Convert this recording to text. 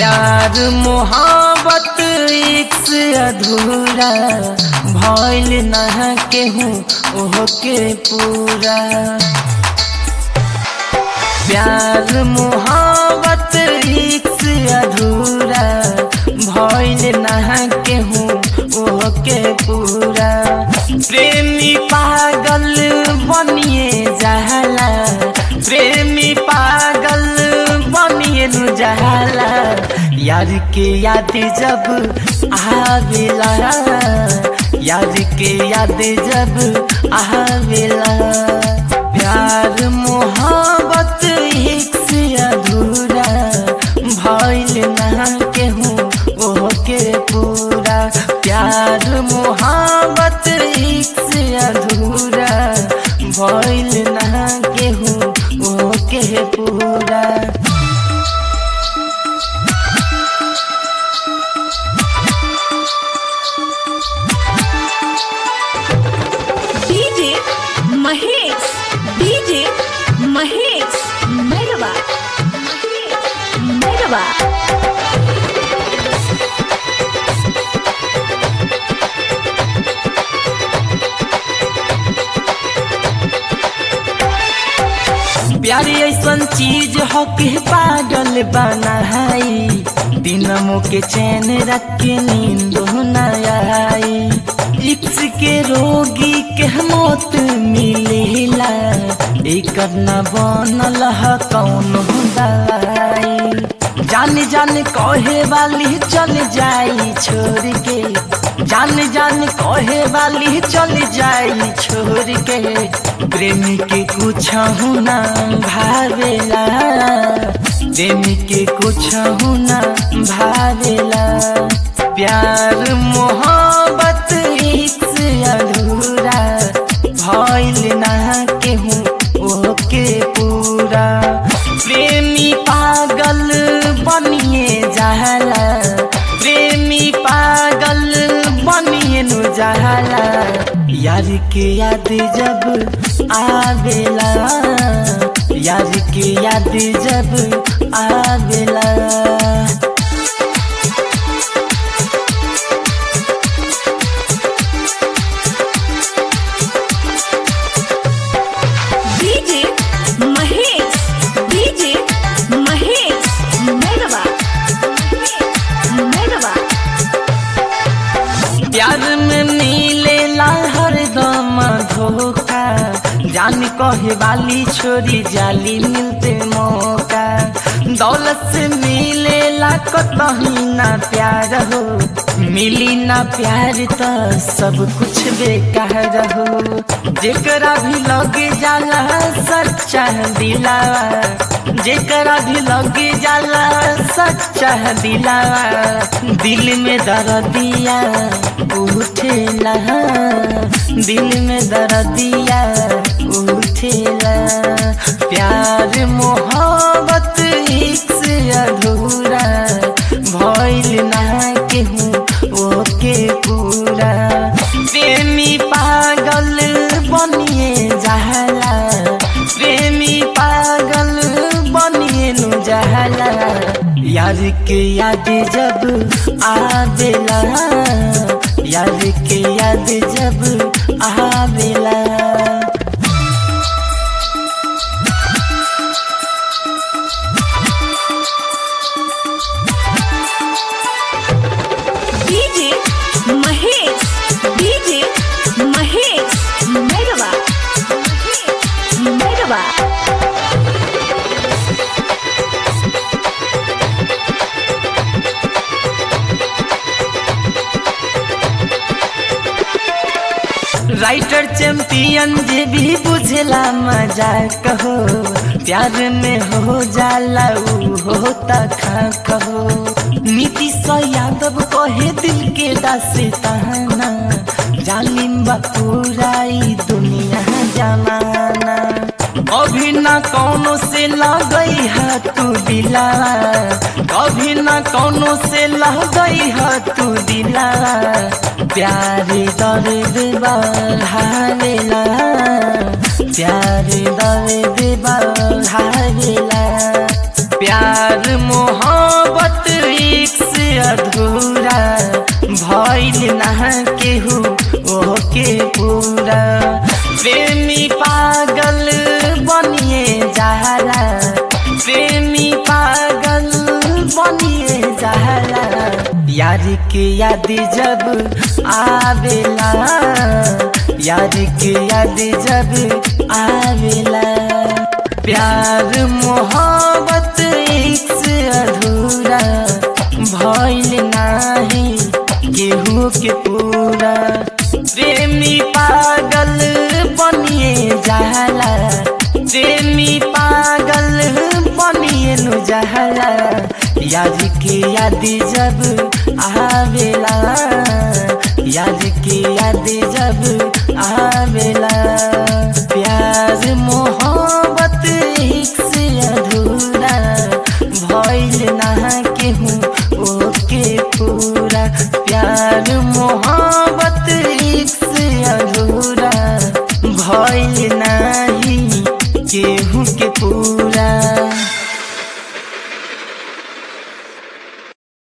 प्यार मोहब्बत एक से अधूरा भइल न केहू ओह के पूरा प्यार मोहब्बत एक से अधूरा भइल न केहू ओह के पूरा प्रेमी पागल बनिए जाला प्रेमी पागल बनिए नु जाला यार के याद जब आवेला यार के याद जब आवेला प्यार मोहब्बत एक से अधूरा भइल ना केहू ओह के पूरा प्यार मोहब्बत एक से अधूरा भइल ना केहू ओह के पूरा डीजे महेश डीजे महेश मैरवा मैरवा प्यारी ऐसन चीज हो के पागल बनाई दिनमो के चैन रख के नींद न आई इक्स के रोगी के मौत मिलेला एक न बनल ह कौन दवाई जान जान कहे वाली चल जाई छोड़ के जान जान कहे वाली चल जाई छोड़ के प्रेमी के कुछ ना भावेला प्रेमी के कुछ ना भावेला प्यार मोहब्बत एक से अधूरा भइल ना केहू ओके पूरा प्रेमी पागल बनिए जाला प्रेमी पागल बनिए नु जाला यार के याद जब आवेला यार के याद जब आवेला डीजे महेश डीजे महेश मैरवा मैरवा प्यार में मिलेला हरदम धोखा जान कहे वाली छोरी जाली मिलते मौका दौलत से मिलेला कतही ना प्यार हो मिली ना प्यार तो सब कुछ बेकार हो जेकरा भी लगे जाला सच्चा दिलावा जेकरा भी लगे जाला सच्चा दिलावा दिल में दर्दिया उठेला दिल में दर्दिया उठेला प्यार मोहब्बत एक से अधूरा भइल ना केहू ओके पूरा प्रेमी पागल बनिए जाला प्रेमी पागल बनिए नु जाला यार के याद जब आवेला यार के याद जब आवेला DJ Mahesh DJ Mahesh Mairwa Mairwa writer champion जे भी बुझला मजा कहो प्यार में हो जाला ऊ होता खा कहो नीतीश यादव कहे दिल के दास्ताना जालिम बपुराई दुनिया जमाना कभी ना कौनो से लगई है तू दिलावा कभी ना कौनो से लगई है तू दिलावा प्यारे दर्द बढ़ावेला प्यारे दर्द बढ़ावेला प्यार मोहब्बत के याद जब आवेला यार के याद जब आवेला प्यार मोहब्बत एक से अधूरा भइल नाही केहू के पूरा प्रेमी पागल बनिए जाला प्रेमी पागल बनिए नु जाला याद के याद जब